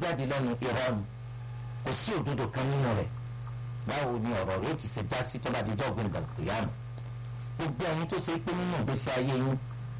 jáde lẹ́nu irọ́ ni kò sí òdodo kan nínú rẹ̀ báwo ni ọ̀rọ̀ rẹ̀ ó ti ṣe já sí tó bá di jọ́ọ̀gbìn ìgbàlùkìyàmù gbogbo ẹ̀yin tó ṣe pé nínú ìgbésí ayé yín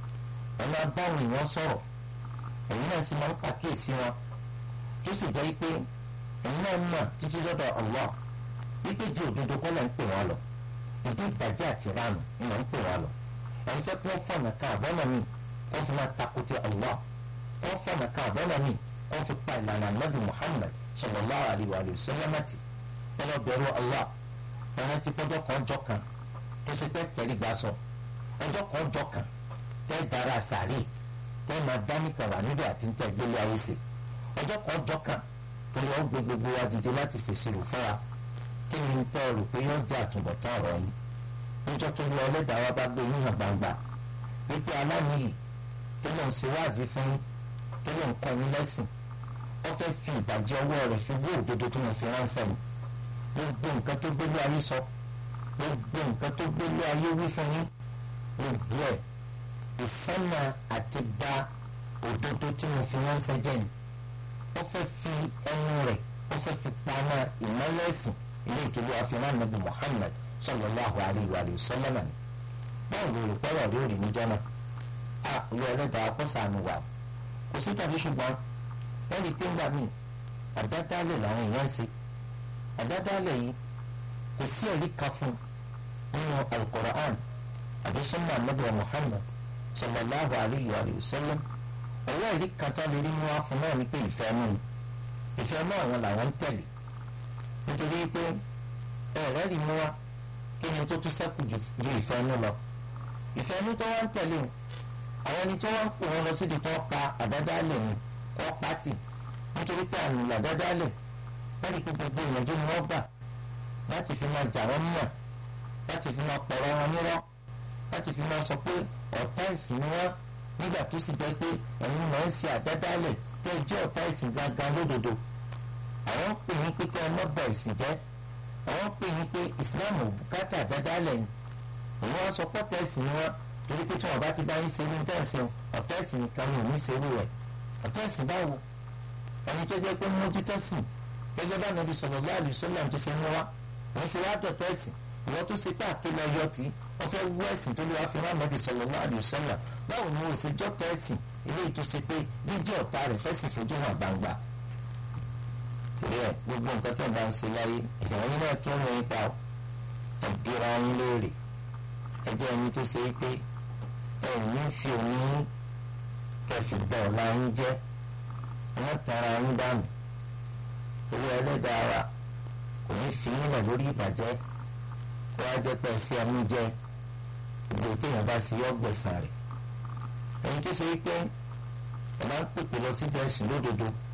ẹ máa báwọn èèyàn sọ̀rọ̀ ẹ̀yin náà sì máa ń pàkíyèsí wọn tó sì jẹ́ pé ẹ̀yin náà mọ̀ títí lọ́dọ̀ Allah wípé di òdodo kọ́ lẹ́ ń pè wọ́n lọ ìdí ìbàjẹ́ àti ránù ni wọ́n ń pè wọ́n lọ ẹ̀yin fẹ́ kí wọ́n fọ̀nà ká àbọ̀nà mi wọ́n fi máa takùtì Allah wọ́n fọ̀nà ká àbọ̀nà mi wọ́n fi pa ìlànà Nabi Muhammad sallallahu alaihi wa sallam ẹ lọ bẹ̀rù Allah ẹ̀rọ ti pọ́jọ́ kan ọjọ́ kan tó ṣe pẹ́ tẹ̀lé gbà sọ ọjọ́ kan ọjọ́ kan tẹ́ dára sàárè tẹ́ máa dánìkan wà níbi àti ń tẹ́ gbélé ayé ṣe ọjọ́ kan ọjọ́ kan tó lọ́ gbé gbogbo wa dìde láti ṣèṣirò fún wa kí ni tẹ́ rò pé yóò jẹ́ àtúbọ̀tán ọ̀rọ̀ yìí níjọ́ tó lọ ọlẹ́dàá wa bá gbé yíyan gbangba wípé aláníyì tó lọ́n ṣe wáàzí fún tó lọ́n kọ́ yín lẹ́sìn ó fẹ́ fi ìbàjẹ́ ọwọ́ rẹ̀ fi wó òdodo tó mo fi ránṣẹ́ yìí gbogbo nǹkan tó gbélé ayé sọ gbogbo nǹkan tó gbélé ayé wí fún yín gbogbo ẹ̀ ìsánà àti gba òdodo tí mo fi ránṣẹ́ jẹ́ ni ó fẹ́ fi ẹnu rẹ̀ ó fẹ́ fi paná ìmọ̀lẹ́sìn ilé ìtòlú àfihàn nàbì Muhammad sallallahu alayhi wa sallam ni báwo ló rò pẹ́rọ̀ rí òrì níjọ́ náà a olú ẹlẹ́dàá akọ́sàánú wa kò sí tàbí ṣùgbọ́n wọ́n rí i pé ńgbà míì àdádálẹ̀ làwọn èèyàn ń ṣe àdádálẹ̀ yìí kò sí ẹ̀rí kan fún nínú al-Qur'an àbí sunna Ànábì Muhammad sallallahu alayhi wa sallam ọwọ́ ẹ̀rí kan tó lè rí mú wá fún náà ní pé ìfẹ́ mú ni ìfẹ́ náà wọn làwọn ń tẹ̀lé nítorí pé ẹ̀rẹ́ rí mú wá kí ni tó tún sẹ́kù ju ìfẹ́ nú lọ ìfẹ́ nú tó wá ń tẹ̀lé o àwọn ẹni tó wá ń pè wọn lọ síbi tó pa àdádálẹ̀ ni wọ́n pa tì nítorí pé àmì àdádálẹ̀ wọ́n rí pé gbogbo ìyànjú ni wọ́n gbà láti fi máa jà wọ́n níyà láti fi máa pọ̀rọ̀ wọn nírọ́ láti fi máa sọ pé ọ̀tá ìsìn ni wọ́n nígbà tó sì jẹ́ pé ẹ̀yin máa ń ṣe àdádálẹ̀ tẹ́ ẹ jẹ́ ọ̀tá ìsìn gangan lódodo àwọn ń pè yín pé kí ẹ má bà ìsìn jẹ́ àwọn ń pè yín pé ìsìláàmù bùkátà àdádálẹ̀ ni òun wá sọ pé ọ̀tá ìsìn ni wọ́n torí pé tí wọ́n bá ti bá yín ṣe ní tẹ̀sán ọ̀tá ìsìn nìkan ni òun ṣerú rẹ̀ ọ̀tá ìsìn báwo ẹni tó jẹ́ pé mójútó sìn gẹ́gẹ́ bá nàbí sallallahu alaihi wasallam tó ṣe mú wa wọ́n ṣe wá dọ̀tá ẹ̀sìn ìwọ́n tó ṣe pé àkélé ọyọ́ tí wọ́n fẹ́ wú ẹ̀sìn tó lè wá fi rán nàbí sallallahu alaihi wasallam báwo ni wọ́n ṣe jọ́tá ẹ̀sìn eléyìí tó ṣe pé jíjẹ́ ọ̀tá rẹ̀ fẹ́ sì fojú hàn gbangba. torí ẹ gbogbo nǹkan tó ń bá ń ṣe láyé ìyàwó náà tó ń rìn pa ẹ̀bíra yín léèrè ẹjẹ́ ẹni tó ṣe pé ẹ̀yìn fi òun kẹfì gbọ́ ọ̀la yín jẹ́ wọ́n tara yín dànù owó ẹlẹ́dàá wa kò ní fi nílẹ̀ lórí ìbàjẹ́ kó wá jẹ́ pé ẹsẹ̀ ẹnu jẹ́ gbogbo téèyàn bá sí yọ gbẹ̀sán rẹ̀ ẹni tó ṣe pé ẹ máa ń pèpè lọ sí bẹ́ẹ̀sì lódodo